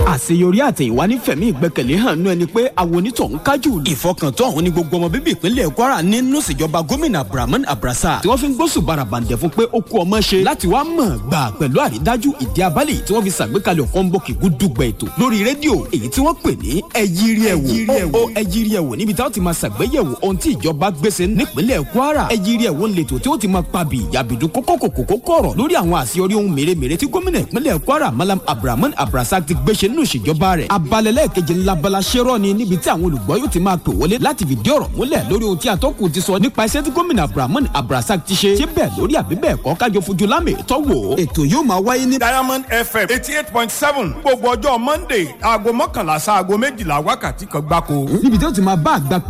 àṣeyọrí àtẹ̀yìnwá nífẹ̀mí ìgbẹ́kẹ̀lé hàn nú ẹni pé àwọn onítọ̀hún kájú. ìfọkàntán ọ̀hún ni gbogbo ọmọ bíbí ìpínlẹ̀ kwara nínú ìṣèjọba gómìnà abdulrahman abrasa tí wọ́n fi ń gbósùn barabàǹdẹ̀ fún pé ó kú ọmọ ṣe láti wá mọ̀ gbà pẹ̀lú àrídájú ìdí abálẹ̀ tí wọ́n fi ṣàgbékalẹ̀ kọ́ńbọ̀kì gúdúgbẹ̀ ètò lórí rédíò èyí tí wọ́n pè ní ẹyírí ẹ̀wò ó ẹyírí ẹ̀wò níbi táwọn ti máa ṣàgbéyẹ̀wò ohun tí ìjọba gbèsè nípínlẹ̀ kwara ẹyírí ẹ̀wò ń letò tí ó ti máa pabì yàbìdú kókókòkòkò kọ̀rọ̀ lórí àwọn àṣeyọrí ohun mèremère tí gómìnà ìpínlẹ̀ kwara malam abdulrahman abrasa ti gbéṣe nínú ìṣèjọba rẹ̀ abalẹ̀lẹ̀ kejì ńlábala ṣẹ́rọ̀ ni níbi tí àwọn olùgbọ́ yóò ti máa pè wọlé láti fìdí ọ̀rọ̀ múlẹ̀ lórí ohun tí atọ́kùn ti sọ nípa iṣẹ́ tí gómìnà abdulrahman abrasa ti ṣe ṣé bẹ́ẹ̀ lórí àbí bẹ́ẹ̀ kọ́ kájọ fojú lámì tọ́wọ́ ètò yóò máa wáyé ní. diamond fm eighty eight point seven gbogbo ọjọ́ monday aago mọ́kànlá sáago méjìlá wákàtí kan gbáko. níbi tí ó ti máa bá àgbà